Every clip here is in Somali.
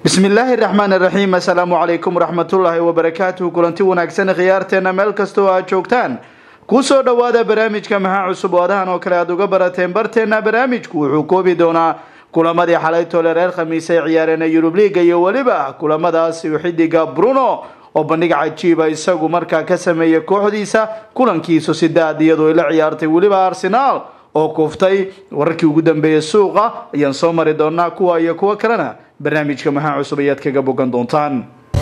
bismillaahi raxmaan raxiim assalaamu calaykum waraxmatullaahi wabarakaatuhu kulanti wanaagsan khiyaarteena meel kastoo aad joogtaan kusoo dhowaada barnaamijka maxaa cusub oo adahan oo kale aad uga barateen barteena barnaamijku wuxuu koobi doonaa kulamadii xalaytoole reer khamiis ay ciyaareen ee yurub liiga iyo weliba kulamadaasi xidiga bruno oo bandhig cajiiba isagu markaa ka sameeyay kooxdiisa kulankiisu sidaad iyadoo la ciyaartay weliba arsenaal oo kuuftay wararkii ugu dambeeyay suuqa ayaan soo mari doonaa kuwa iyo kuwo kalena barnaamijka maxaa cusub ayaad kaga bogan doontaan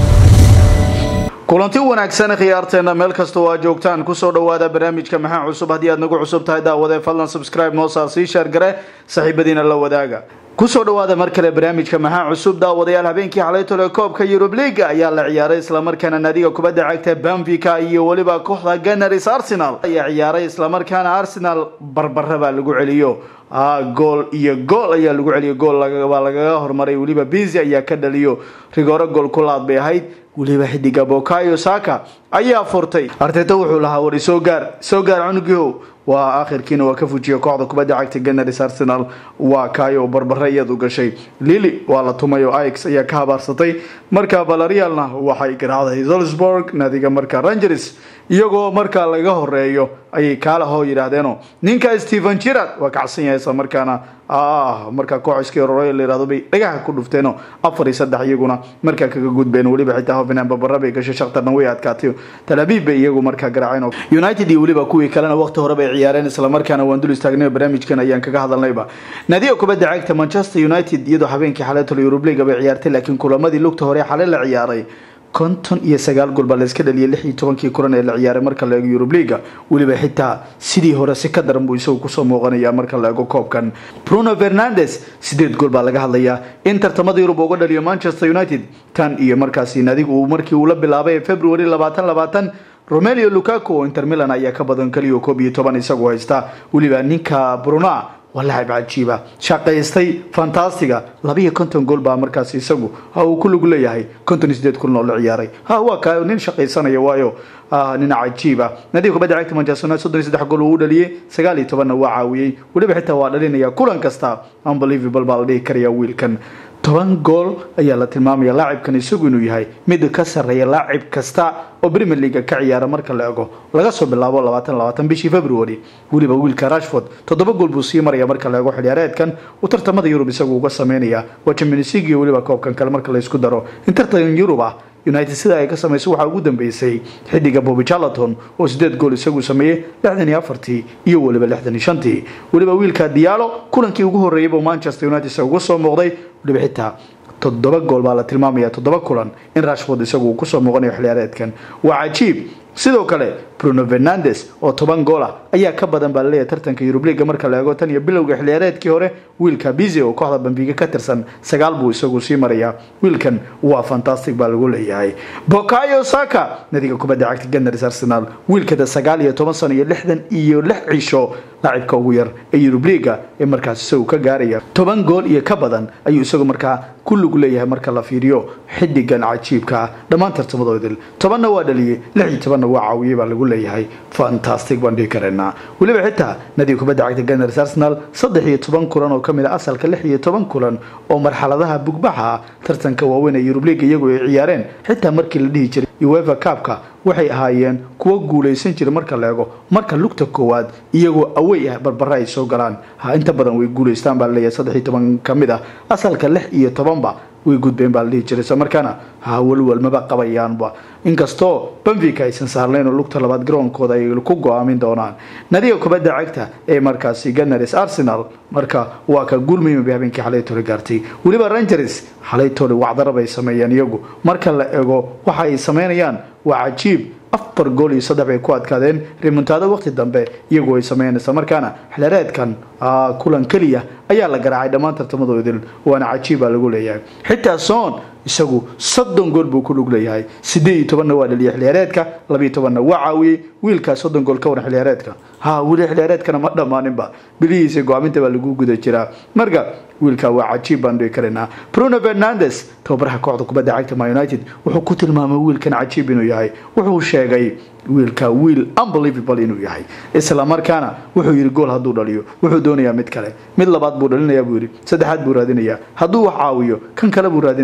kulanti wanaagsan khiyaarteena meel kastoo aad joogtaan kusoo dhawaada barnaamijka maxaa cusub haddii aad nagu cusub tahay daawade fadlan subscribe noo saar sii sheergare saaxiibadiina la wadaaga kusoo dhawaada mar kale barnaamijka maxaa cusub daawadayaal habeenkii xalaytole koobka yurub leaga ayaa la ciyaaray islamarkaana naadiga kubadda cagta banvika iyo weliba kooxda gunners arsenal ayaa ciyaaray islamarkaana arsenal barbara baa lagu celiyo gool iyo gool ayaa lagu celiyo gool baa lagaga hormaray weliba bizi ayaa ka dhaliyo rigooro gool ku laad bay ahayd weliba xidiga bokayo saka ayaa furtay arteta wuxuu lahaa wari soo gaar soo gaar cunugihow waa akhirkiina waa ka fujiya kooxda kubadda cagta gunners arsenal waa kaayo barbare iyadu gashay lili waa la tumay oo ix ayaa ka habaarsatay markaa valerialna waxay garaacday zolsburg naadiga markaa rangers iyagoo markaa laga horeeyo ayay kaala hoo yidhaahdeeno ninka stephen jirard waa kacsan yahay isla markaana markaa kooxiskii ororey la yihahdo bay dhagaha ku dhufteeno afar iyo saddex iyaguna markaa kaga gudbeen weliba xitaa hovenham babara bay gashay shaktarna way adkaatay talabiib bay iyagu markaa garaaceen united iyo weliba kuwii kalena waqti hore bay ciyaareen islamarkaana waan dul istaagnay barnaamijkan ayaan kaga hadalnayba naadiga kubadda cagta manchester united iyadoo habeenkii xaleetol yurub leaga bay ciyaartay laakiin kulamadii lugta hore xale la ciyaaray konton iyo sagaal gool baa layska dhaliyay lix iyo tobankii kulan ee la ciyaaray marka la eego yurub leaga weliba xitaa sidii hore si ka daran buu isagu kusoo muuqanaya marka la eego koobkan bruno fernandes sideed gool baa laga hadlayaa in tartamada yurub uga dhaliyo manchester united tan iyo markaasi nadigu uu markii uu la bilaabay february labaatan labaatan romelio lucaco oo inter milan ayaa ka badan kaliyo koob iyo toban isagu haysta weliba ninka bruna waa lacab cajiiba shaqaystay fantastiga labiiyo konton gool baa markaas isagu uu ku lug leeyahay konton iyo sideed kulan oo la ciyaaray waa ka nin shaqaysanaya waayo nin cajiiba nadiga kubadda cagta manchester united soddon iyo saddex gool uu u dhaliyey sagaal iyo tobanna waa caawiyey weliba xitaa waa dhalinaya kulan kasta unbelievable baa la dhihi karaya wiilkan toban gool ayaa la tilmaamaya laacibkan isagu inuu yahay mid ka sarreeya laacib kasta oo premier leaga ka ciyaara marka la ego laga soo bilaabo labaatan labaatan bishii february weliba wiilka rashford toddoba gool buu sii maraya marka la ego xiliyaareedkan uu tartamada yurub isagu uga sameynaya waa champions league iyo weliba koobkan kale marka la isku daro in tartan yurub ah united sida ay ka samayso waxaa ugu dambeysay xidiga bobi charlaton oo sideed gool isagu sameeyey lixdan iyo afartii iyo weliba lixdan iyo shantii weliba wiilka diyaalo kulankii ugu horreeyay buu manchester united isaga uga soo muuqday weliba xitaa toddoba gool baa la tilmaamaya toddoba kulan in rashford isagu uu kusoo muuqanayo xiliyaareedkan waa cajiib sidoo kale bruno fernandes oo toban gool ah ayaa ka badan baa laleeyahay tartanka yurub liiga marka la eego tan iyo bilowga xiliyaareedkii hore wiilka bizi oo kooxda bambiga ka tirsan sagaal buu isagu sii marayaa wiilkan waa fantastic baa lagu leeyahay bokayo saka nadiga kubadda cagta gunners arsenal wiilkada sagaal iyo toban sano iyo lixdan iyo lix cisho laacibka ugu yar ee yurub liiga ee markaas isagu ka gaaraya toban gool iyo ka badan ayuu isagu markaa ku lug leeyahay marka la fiiriyo xidigan cajiibka ah dhammaan tartamadoodil tobanna waa dhaliyey lix iyo tobanna waa caawiyey baa lagu leeyahay fantastic baan dhihi karaynaa weliba xitaa nadiga kubadda cagta gunners arsenal saddex iyo toban kulan oo kamid a asalka lix iyo toban kulan oo marxaladaha bugbaxa tartanka waaweyn ee yurub liiga iyagu ay ciyaareen xitaa markii la dhihi jiray uefa kaabka waxay ahaayeen kuwo guulaysan jira marka la eego marka lugta koowaad iyagoo awey ah barbara ay soo galaan ha inta badan way guulaystaan baa laleeyahay saddex iyo toban ka mid ah asalka lix iyo tobanba way gudbeen baa la dhihi jiray isla markaana ha walwal maba qabayaanba inkastoo banvika aysan saarnayn oo lugta labaad garoonkooda ay ku go-aamin doonaan nadiga kubadda cagta ee markaasi gunners arsenal marka waa ka guul muhiima bay habeenkii xalaytole gaartay weliba rangers xalaytole wacdara bay sameeyeen iyagu marka la ego waxa ay sameynayaan waa cajiib afar gool iyo saddex bay ku adkaadeen rimontaado waqti dambe iyagu ay sameeyeen isla markaana xilaareedkan kulan keliya ayaa la garaacay dhammaan tartamadoodil waana cajiib baa lagu leeyahay xitaa soon isagu soddon gool buu ku lug leeyahay sideed iyo tobanna waa dhaliyay xiliyaareedka labiiyo tobanna waa caawiyey wiilkaa soddon gool ka waran xiliyaareedka ha weli xiliyaareedkana ma dhammaaninba bilihiisa go-aaminta baa lagu guda jiraa marka wiilkaa waa cajiib baan dhihi karaynaa bruno fernandes tababaraha kooxda kubadda cagta ma united wuxuu ku tilmaamay wiilkan cajiib inuu yahay wuxuu sheegay wiilka wiil unbelievable inuu yahay isla markaana wuxuu yidhi gool hadduu dhaliyo wuxuu doonayaa mid kale mid labaad buu dhalinayaa buu yidhi saddexaad buu raadinayaa hadduu wax caawiyo kan kale buu raadinayaa bruno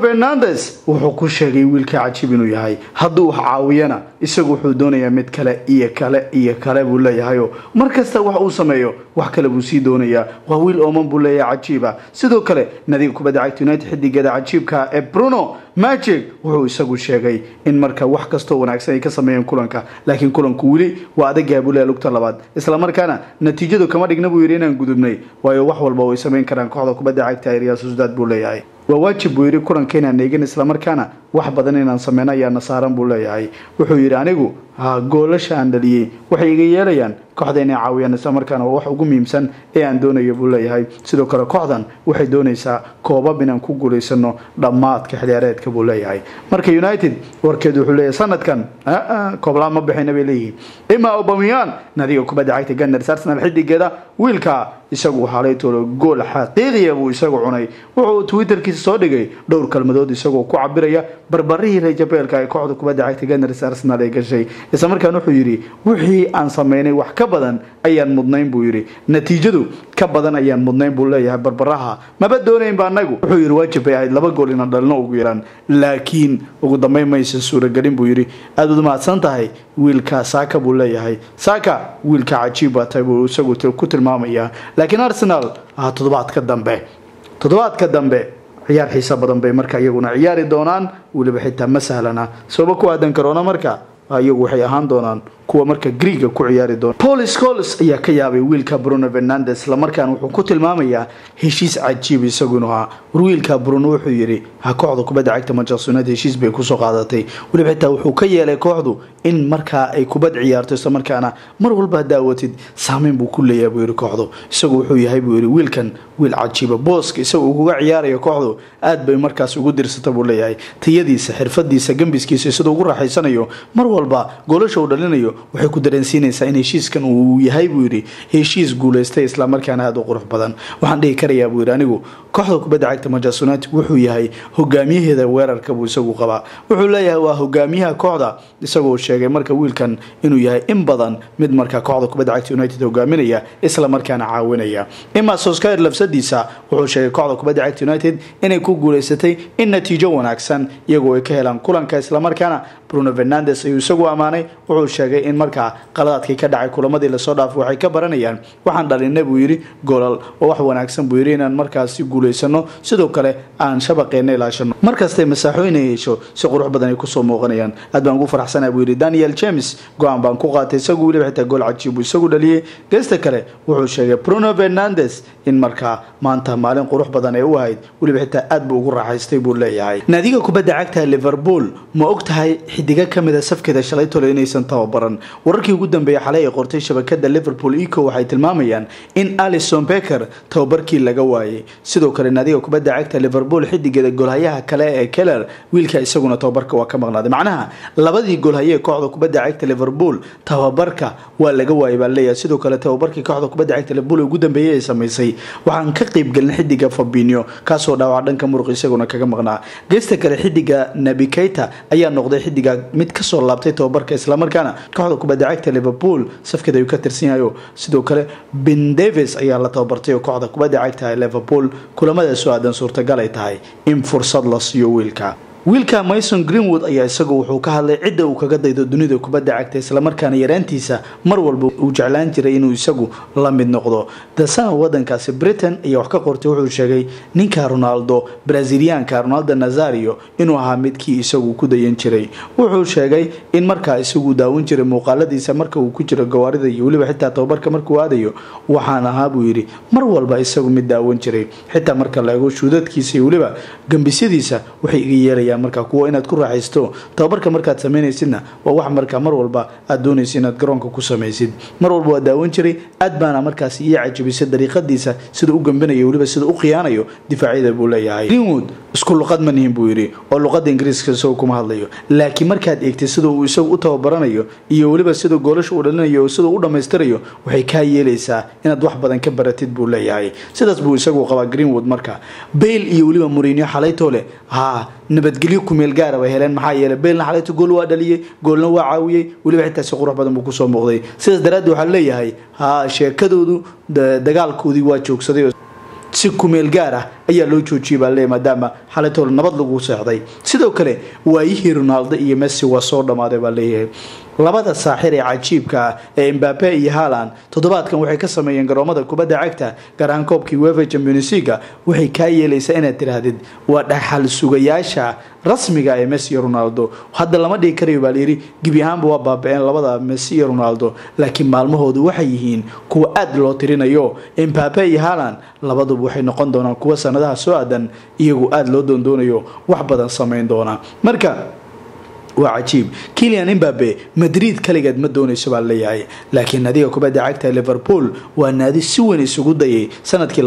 fernandes wuxuu ku sheegay wiilka cajiib inuu yahay hadduu wax caawiyana isagu wuxuu doonayaa mid kale iyo kale iyo kale buu leeyahayo mar kasta wax uu sameeyo wax kale buu sii doonayaa waa wiil ooman buu leeyahay cajiiba sidoo kale nadiga kubadda cagta united xidigeeda cajiibka ee bruno magic wuxuu isagu sheegay in marka wax kastoo wanaagsan ay ka sameeyeen kulanka laakiin kulanku weli waa adagaha buu leeyahay lugta labaad islamarkaana natiijadu kama dhigna buu yidhi inaan gudubnay waayo wax walba way samayn karaan kooxda kubadda cagta ee real sociedad buu leeyahay waa waajib buu yidhi kulanka inaan eegin islamarkaana wax badan inaan sameyno ayaana saaran buu leeyahay wuxuu yidhi anigu goolasha aan dhaliyey waxay iga yeelayaan kooxda inay caawiyaan islamarkaana waa wax ugu muhiimsan ee aan doonayo buu leeyahay sidoo kale kooxdan waxay doonaysaa koobab inaan ku guulaysano dhammaadka xiliyaareedka buu leeyahay marka united warkeedu wuxuu leeyahay sanadkan kooblaan ma bixina bay leeyihiin ima obamiyan nadiga kubadda cagta gunners arsenal xidigeeda wiilka isagu xaalay toolo gool xaqiiqiya buu isagu cunay wuxuu twitterkiisa soo dhigay dhowr kalmadood isagoo ku cabiraya barbarihii rejabeelka ee kooxda kubadda cagta gunners arsenal ay gashay isla markaan wuxuu yidhi wixii aan sameynay wax ka badan ayaan mudnayn buu yidhi natiijadu ka badan ayaan mudnayn buu leeyahay barbaraha maba doonaynba anagu wuxuu yidhi waajib bay ahayd laba gool inaan dhalino ugu yaraan laakiin ugu dambeyn maysan suuragelin buu yidhi aada ud mahadsan tahay wiilka saaka buu leeyahay saaka wiilka cajiib baa tahay buu isagu ku tilmaamayaa laakiin arsenal toddobaadka dambe toddobaadka dambe ciyaar xiisa badan bay marka iyaguna ciyaari doonaan weliba xitaa ma sahlana sababa ku aadan karoona marka iyagu waxay ahaan doonaan kuwa marka griega ku ciyaari doona paul scoles ayaa ka yaabay wiilka bruno fernandes islamarkaana wuxuu ku tilmaamayaa heshiis cajiib isagu inuu ahaa war wiilka bruno wuxuu yidhi ha kooxda kubadda cagta manchester united heshiis bay kusoo qaadatay weliba xitaa wuxuu ka yeelay kooxdu in markaa ay kubad ciyaarto islamarkaana mar walba hadaawatid saameyn buu ku leeyahay buu yidhi kooxdu isagu wuxuu yahay buu yidhi wiilkan wiil cajiiba booska isaga uu kuga ciyaarayo kooxdu aad bay markaas ugu dirsata buu leeyahay tayadiisa xirfadiisa gambiskiisa siduu ugu raaxaysanayo mar walba goolasha uu dhalinayo waxay ku dareensiinaysaa in heshiiskan uu yahay buu yidhi heshiis guulaystay islamarkaana aada u qurux badan waxaan dhihi karayaa buu yidhi anigu kooxda kubadda cagta manchester united wuxuu yahay hogaamiyaheeda weerarka buu isagu qabaa wuxuu leeyahay waa hogaamiyaha kooxda isagoo sheegay marka wiilkan inuu yahay in badan mid marka kooxda kubadda cagta united hogaaminaya islamarkaana caawinaya ima soskar lafsadiisa wuxuu sheegay kooxda kubadda cagta united inay ku guulaysatay in natiijo wanaagsan iyagoo ay ka helaan kulanka islamarkaana bruno fernandes ayuu isagu ammaanay wuxuu sheegay in markaa qaladaadkii ka dhacay kulamadii lasoo dhaafay waxay ka baranayaan waxaan dhalinay buu yidhi golal oo wax wanaagsan buu yidhi inaan markaasi guulaysano sidoo kale aan shabaqeena ilaashano markastay masaaxooyin ay hesho si qurux badan ay kusoo muuqanayaan aad baan ugu faraxsanaa buu yidhi daniel james go-aan baan ku qaatay isagu weliba xitaa gool cajiib buu isagu dhaliyey geesta kale wuxuu sheegay bruno fernandes in markaa maanta maalin qurux badan ee u ahayd weliba xitaa aad buu ugu raaxaystay buu leeyahay naadiga kubadda cagta liverpool ma og tahay xidiga kamid a safkeeda shalay tole inaysan tababaran wararkii ugu dambeeyay xalay ay qortay shabakada liverpool eco waxay tilmaamayaan in alison becker tababarkii laga waayay sidoo kale naadiga kubadda cagta liverpool xidigeeda golhayaha kale ee keller wiilka isaguna tababarka waa ka maqnaaday macnaha labadii golhaye ee kooxda kubadda cagta liverpool tababarka waa laga waayay baa leeyahay sidoo kale tababarkii kooxda kubadda cagta liverpool ugu dambeeyay ay samaysay waxaan ka qeybgelin xidiga fabinio kaasoo dhaawac dhanka muruq isaguna kaga maqnaa geesta kale xidiga nabi keita ayaa noqday xidiga mid kasoo laabtay tababarka islamarkaana kooxda kubadda cagta liverpool safkeeda ayuu ka tirsan yahayo sidoo kale ben davis ayaa la tababartay oo kooxda kubadda cagta liverpool kulamadaas oo aadan suurtagal ay tahay in fursad la siiyo wiilka wiilka mason greenwood ayaa isagu wuxuu ka hadlay cidda uu kaga daydo dunida kubadda cagta islamarkaana yaraantiisa mar walba uu jeclaan jiray inuu isagu la mid noqdo dasana wadankaasi britain ayaa wax ka qortay wuxuu sheegay ninka ronaldo braziliyaanka ronaldo nazario inuu ahaa midkii isagu ku dayan jiray wuxuu sheegay in markaa isagu daawan jiray muuqaaladiisa marka uu ku jiro gawaarida iyo weliba xitaa tababarka markuu aadayo waxaan ahaa buu yidhi mar walba isagu mid daawan jiray xitaa marka la eego shuudadkiisa iyo weliba gambisyadiisa waxay iga yeelayaan markaa kuwa inaad ku raaxaysto tababarka markaad sameynaysidna waa wax markaa mar walba aad doonaysa inaad garoonka ku samaysid mar walba waa daawan jiray aad baana markaas ii cajabisay dariiqadiisa sida u gambinayo weliba sida u khiyaanayo difaacyada buu leeyahay greenwood isku luqad ma nihin buu yidhi oo luqada ingiriiska isagoo kuma hadlayo laakiin markaad eegtay sida uu isagu u tababaranayo iyo weliba sida goolasha uu dhalinayo sida u dhammaystirayo waxay kaa yeelaysaa inaad wax badan ka baratid buu leeyahay sidaas buu isagu qabaa greenwood marka bayl iyo weliba murinyo xalaytoole ha nabadgelyo kumeel gaara bay heleen maxaa yeeley beelna xalayto gool waa dhaliyey goolna waa caawiyey weliba xitaa si qurux badan buu kusoo muuqday sidaas daraaddeed waxaa leeyahay ha sheekadoodu dagaalkoodii waa joogsaday si kumeel gaar ah ayaa loo joojiyay baa leeyahy maadaama xalaytool nabad lagu seexday sidoo kale waayihii ronaldo iyo messi waa soo dhammaaday baa leeyahay labada saaxir ee cajiibka ah ee mbabe iyo haaland toddobaadkan waxay ka sameeyeen garoomada kubadda cagta gaar ahaan koobkii wefa championsiga waxay kaa yeelaysaa inaad tiraahdid waa dhaxal sugayaasha rasmiga ee messi iyo ronaldo hadda lama dhigi karayo baa layidhi gebi ahaanba waa baaba-een labada messi iyo ronaldo laakiin maalmahoodu waxay yihiin kuwa aada loo tirinayo mbabe iyo haaland labaduba waxay noqon doonaan kuwa sanadaha soo aadan iyagoo aada loo doondoonayo wax badan sameyn doona marka waa cajiib kilian imbabe madrid kaligeed ma doonayso baa leeyahay laakiin naadiga kubadda cagta liverpool waa naadi si weyn isugu dayay sanadkii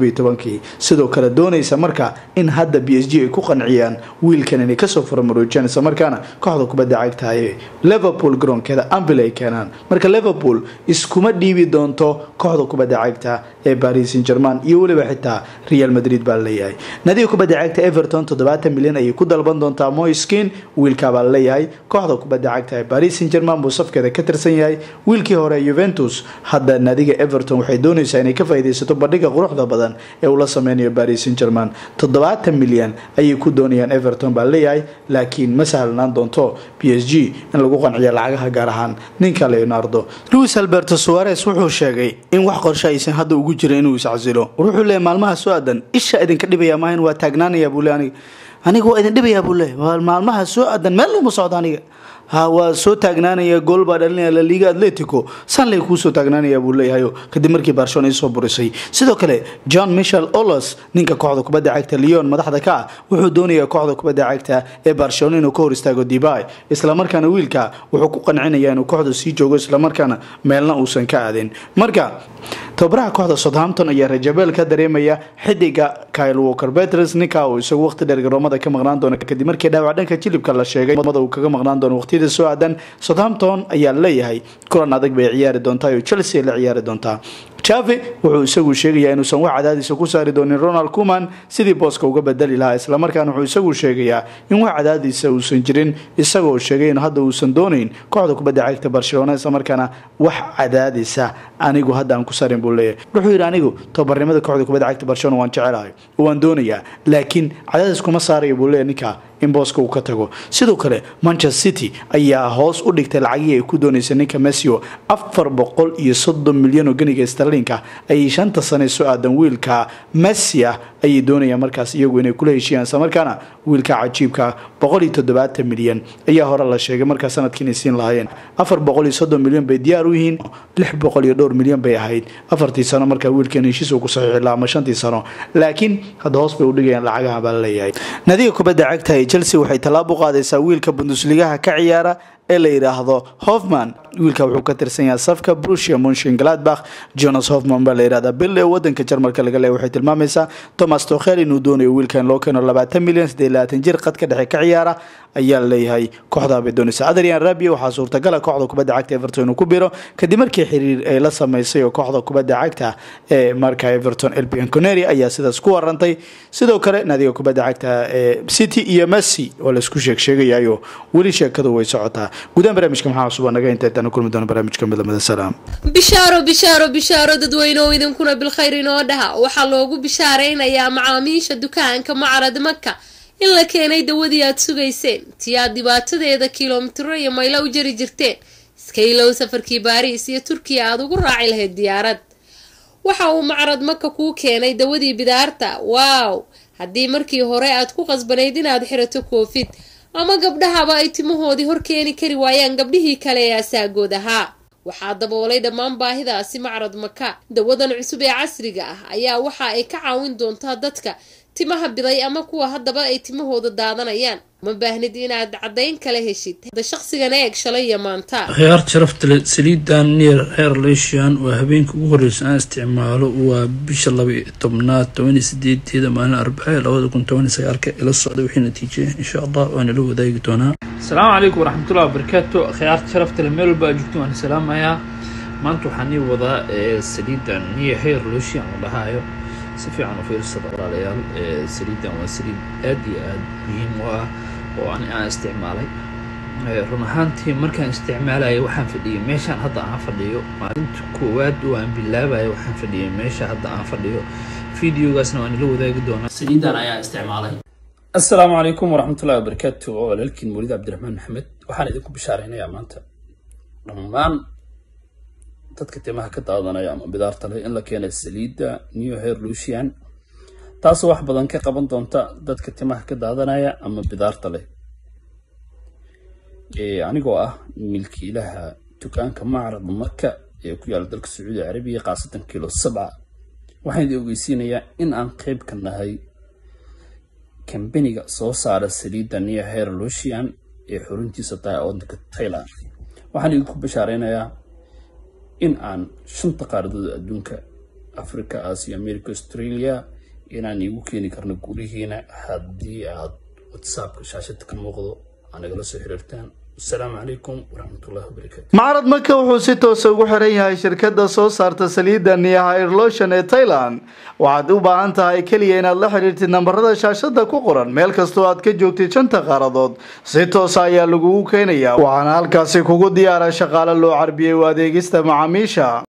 kii sidoo kale doonaysa marka in hadda b s g ay ku qanciyaan wiilkan inay kasoo furamaroojiyaan isla markaana kooxda kubadda cagta ee liverpool garoonkeeda ambil ay keenaan marka liverpool iskuma dhiibi doonto kooxda kubadda cagta ee paris saint german iyo weliba xitaa real madrid baa leeyahay naadiga kubadda cagta everton toddobaatan milyan ayay ku dalban doontaa moiskin wiilkaabaa leeyahay kooxda kubadda cagta ee paris saint german buu safkeeda ka tirsan yahay wiilkii hore yuventus hadda naadiga everton waxay doonaysaa inay ka faaidaysato bandhiga quruxda badan ee uu la sameynayo paris saint german toddobaatan milyan ayay ku doonayaan everton baa leeyahay laakiin ma sahlanaan doonto b s g in lagu qanciyo lacagaha gaar ahaan ninka leonardo luis alberto suares wuxuu sheegay in wax qorshe aysan hadda ugu jirin inuu iscasilo wuxuu leeyahy maalmaha soo aadan isha idinka dhibaya maahan waa taagnaanaya buu le aniga aniga waa idin dhibayaa buu leeyahy waa maalmaha soo aadan meel uma socdo aniga ha waa soo taagnaanaya gool baa dhalinaya laliga atletico sanley kuusoo taagnaanaya buu leeyahayo kadib markii barcelona isoo burisay sidoo kale john michel olos ninka kooxda kubadda cagta leon madaxda ka ah wuxuu doonayaa kooxda kubadda cagta ee barcelona inuu ka hor istaago dibay islamarkaana wiilka wuxuu ku qancinaya inuu kooxda sii joogo islamarkaana meelna uusan ka aadin marka tababaraha kooxda southampton ayaa rajabeel ka dareemaya xidiga kyle walker peters ninka uu isagu waqti dheer garoomada ka maqnaan doona kadib markii dhaawac dhanka jilibka la sheegay uu kaga maqnaan doono waqtiyada soo aadan southampton ayaa leeyahay kulan adag bay ciyaari doontaa oo chelsea la ciyaari doontaa javi wuxuu isagu sheegayaa inuusan wax cadaadiisa ku saari doonin ronald kuman sidii booska uga bedeli lahaa islamarkaana wuxuu isagu sheegayaa in wax cadaadiisa uusan jirin isagoo sheegay in hadda uusan doonayn kooxda kubadda cagta barcelona islamarkaana wax cadaadisa anigu hadda aan ku sarin buu leeyahay wuxuu yidhi anigu tababarnimada kooxda kubadda cagta barcelona waan jecelahay waan doonayaa laakiin cadaadis kuma saaraya buu leeyahy ninka in booska uu ka tago sidoo kale manchester city ayaa hoos u dhigtay lacagihii ay ku doonaysay ninka messio afar boqol iyo soddon milyan oo ganiga starlinka ayay shanta sane soo aadan wiilka messi ah ayay doonayaan markaas iyagu inay kula heshiiyaan isla markaana wiilka cajiibka boqol iyo toddobaatan milyan ayaa hore la sheegay markaa sanadkii inay siin lahaayeen afar boqol iyo soddon milyan bay diyaar u yihiin lix boqol iyo dhowr milyan bay ahayd afartii sano markaa wiilkan heshiis uu ku saxiixi lahaa ama shantii sano laakiin hadda hoos bay u dhigayaan lacagaha baa la leeyahay nadiga kubadda cagta ee chelsea waxay tallaab u qaadaysaa wiilka bundusligaha ka ciyaara ee la yidhaahdo hofman wiilka wuxuu ka tirsan yahay safka brusia munshin gladbach jonas hofman baa la yidhahdaa bil ee wadanka jarmalka laga leeya waxay tilmaamaysaa thomas tokhel inuu doonayo wiilkan loo keeno labaatan milyan siddeed labaatan jir qadka dhexe ka ciyaara ayaa leeyahay kooxdaa bay doonaysaa adrian rabia waxaa suurtagala kooxda kubadda cagta everton inuu ku biro kadib markii xiriir ay la sameysay oo kooxda kubadda cagta ee marka everton elbian coneri ayaa sidaas ku warantay sidoo kale naadiga kubadda cagta ee city iyo messi oo laisku sheeg sheegayayo weli sheekadu way socotaa gudahaan barnaamijka maxaa cusub naga inta intaan kulmi doono barnaamijka midlamada salaam bishaaro bishaaro bishaaro dadweyneoo idinkuna bilkhayr inoo dhaha waxaa loogu bishaaraynayaa macaamiisha dukaanka macarad maka in la keenay dawadii aad sugayseen tii aad dhibaatadeeda kilomitiro iyo maylo u jari jirteen iska ilow safarkii baariis iyo turkiya aada ugu raaci lahayd diyaarad waxa uu macrad maka kuu keenay dawadii bidaarta waaw haddii markii hore aad ku qasbanayd inaad xirato koofid ama gabdhahaba ay timahoodii hor keeni kari waayaan gabdhihii kale ee asaagood ahaa waxaa daboolay dhammaan baahidaasi macrad maka dawadan cusub ee casriga ah ayaa waxa ay ka caawin doontaa dadka timaha biday ama kuwa haddaba ay timahooda daadanayaan ma baahnid inaad caddayn kala heshid da shaqsigan eeg shalay iyo maanta khiyaar sharafta leh saliidan neer heer leishan waa habeenka ugu horreysa aan isticmaalo waa bisha laba iyo tobnaad tobaniyo sideedeeda maalin arbace labada kun tobaniyo sagaalka ila socda wixii natiijaya insha allah waana la wadaagi doonaa asalaamu calaykum waraxmatullahi wabarakaatu khiyaarta sharafta leh meel walba aad joogto waan salaamayaa maanta waxaan nii wadaa saliidan neer heer leishan la dhahaayo si fiican u fiirsada walaalayaal saliidan waa saliid aad iyo aad muhiim u ah oo ani aan isticmaalay run ahaantii markaan isticmaalaya waxaan fadhiyay meeshaan hadda aan fadhiyo maalinta koowaad oo aan bilaabayo waxaan fadhiyay meesha hadda aan fadhiyo videogaasna waan ila wadaagi doonaa saliidan ayaa isticmaalay assalaamu calaykum waraxmatullahi wabarakaatu oo walaalkiin mawlid cabdiraxmaan maxamed waxaan idinku bishaaraynayaa maanta dhammaan dadka timaha ka daadanaya ama bidaarta leh in la keenay saliidda new hair lucian taasoo wax badan ka qaban doonta dadka timaha ka daadanaya ama bidaarta leh anigoo ah milkiilaha dukaanka macrad marka ee ku yaala dalka sacuudi carabiya khaasatan kilo sabca waxaan idin ogeysiinayaa in aan qeyb ka nahay kambaniga soo saara saliidda new hair lucian ee xuruntiisa tahay waddanka thailand waxaan idinku bashaareynayaa in aan shanta qaaradood adduunka africa asia america australia inaan iigu keeni karno gulihiina haddii aad whatsappka shaashada ka muuqdo aa nagala soo xiriirtaan asalaamu calaykum waraxmatullahi wabarakaatu macrad maka wuxuu si toosa ugu xiran yahay shirkadda soo saarta saliidda niyahair lotion ee thailand waxaad u baahan tahay keliya inaad la xidhiirtid nambarada shaashada ku qoran meel kastoo aad ka joogtid shanta qaaradood si toosa ayaa lagugu keenayaa waxaana halkaasi kugu diyaara shaqaale loo carbiyey u adeegista macaamiisha